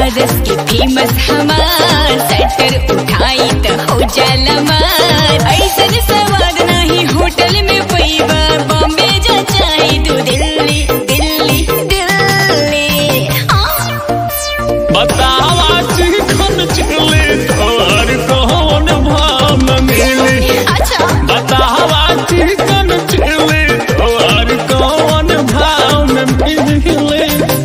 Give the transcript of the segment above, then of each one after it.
बनारस के फेमस हमार सटर उठाई त हो जाला मार ऐसन सवाद नहीं होटल में पैबा बॉम्बे जा चाहे तू दिल्ली दिल्ली दिल्ली हाँ। बतावा चिकन चिली तोहर कौन भाव में मिली अच्छा बतावा चिकन चिली तोहर कौन भाव में मिली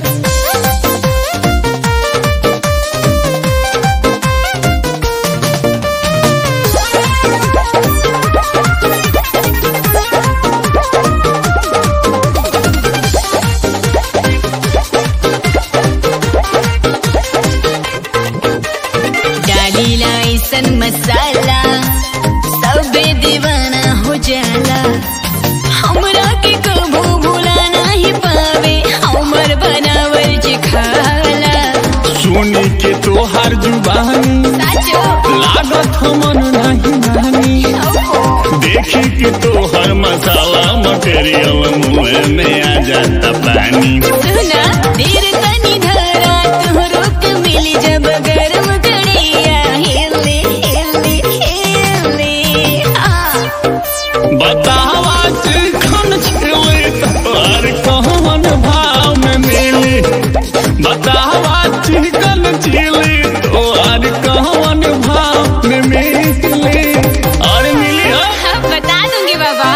डालीला ऐसन मसाला सबे दीवाना हो जाला हमरा के कबू भूला नहीं पावे हमर बनावल जे खाला सुनी के तोहार जुबानी साचो लागत हमन नहीं मानी देखी के तोहर मसाला मटेरियल मुंह में आ जाता पानी सुना देर तनी धरा तोहरो के मिली जब गरम कड़िया हिले हिले हिले हाँ बतावा चिकन चिली तोहर कौन भाव में मिली बतावा चिकन चिली तोहर कौन भाव में मिली और मिली हो हाँ, बता दूंगी बाबा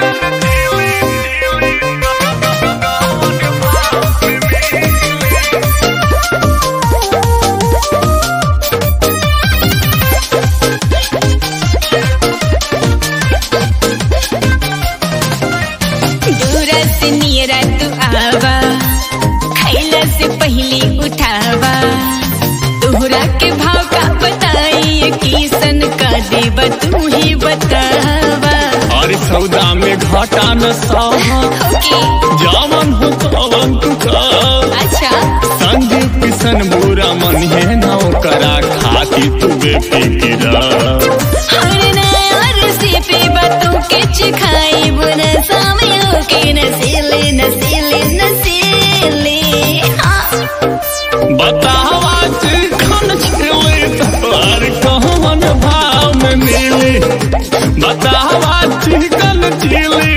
दूरा से नियरा तू आवा खैला से पहले उठावा तोहरा के भाव का बताई किसन का देब तू ही बतावा और सौदा में घाटा न सहा ओके जावन हो तवन तू खा अच्छा संदीप किशन बुरा मन है नौ करा खाती तू बेफिक्रा हर नया रेसिपी बातों के चिखाई बुना समय के नसीले नसीले नसीले हाँ बतावा चिकन चिली तोहर कौन भाव में मिली बतावा चिकन चिली